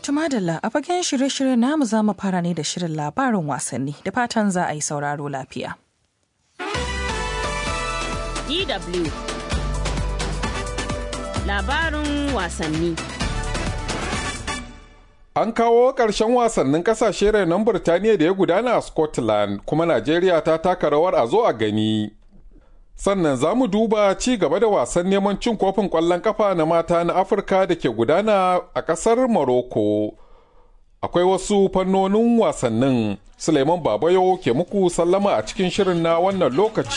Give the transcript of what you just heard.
Tumadalla a fagen shirye-shirye namu za mu fara ne da shirin labarin wasanni da fatan za a yi sauraro lafiya. DW Labarin wasanni An kawo ƙarshen wasannin ƙasashe renon Birtaniya da ya gudana a Scotland kuma Najeriya ta taka rawar a zo a gani. Sannan za mu duba ci gaba da wasan neman cin kofin ƙwallon ƙafa na mata na Afirka da ke gudana a ƙasar Morocco. Akwai wasu fannonin wasannin Suleiman Babayo ke muku sallama a cikin shirin na wannan lokaci.